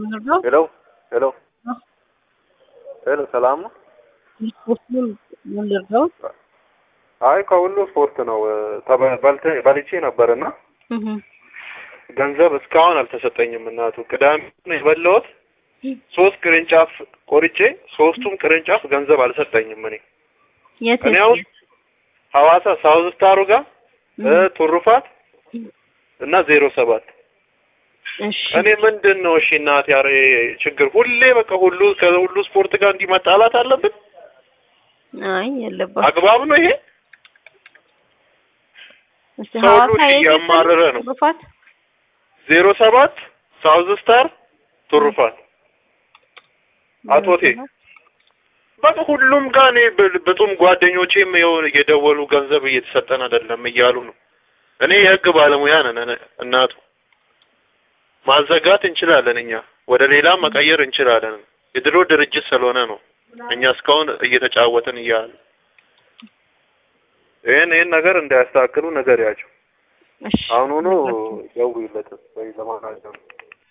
ምንድነው? ሄሎ ሄሎ ሄሎ፣ ሰላም ነው? ስፖርቱን ምንድነው? አይ ከሁሉ ስፖርት ነው። ተበ- በልተ- በልቼ ነበርና እህ ገንዘብ እስካሁን አልተሰጠኝም። እናቱ ቅዳሜ ነው የበላሁት። ሶስት ቅርንጫፍ ቆርጬ ሶስቱም ቅርንጫፍ ገንዘብ አልሰጠኝም። እኔ የት እኔ አሁን ሐዋሳ ሳውዝ ስታሩ ጋር እ ቱሩፋት እና ዜሮ ሰባት እሺ እኔ ምንድን ነው እሺ እናት ያረ ችግር ሁሌ በቃ ሁሉ ከሁሉ ስፖርት ጋር እንዲህ መጣላት አለብን? አይ የለባትም። አግባብ ነው ይሄ? እስቲ ሰው ሁሉ ሐዋሳ የት እያማረረ ነው። ትሩፋት ዜሮ ሰባት ሳውዝ ስታር ቱሩፋት አቶቴ በቃ ሁሉም ጋር እኔ ብ- ብጡም ጓደኞቼም የሆነ እየደወሉ ገንዘብ እየተሰጠን አይደለም እያሉ ነው። እኔ የህግ ባለሙያ ነን እነ- እናቱ ማዘጋት እንችላለን እኛ ወደ ሌላም መቀየር እንችላለን። የድሮ ድርጅት ስለሆነ ነው እኛ እስካሁን እየተጫወትን እያለ ይህን ይህን ነገር እንዳያስተካክሉ ነገር ያቸው እሺ አሁኑኑ ደውይለት ወይ ለማናገር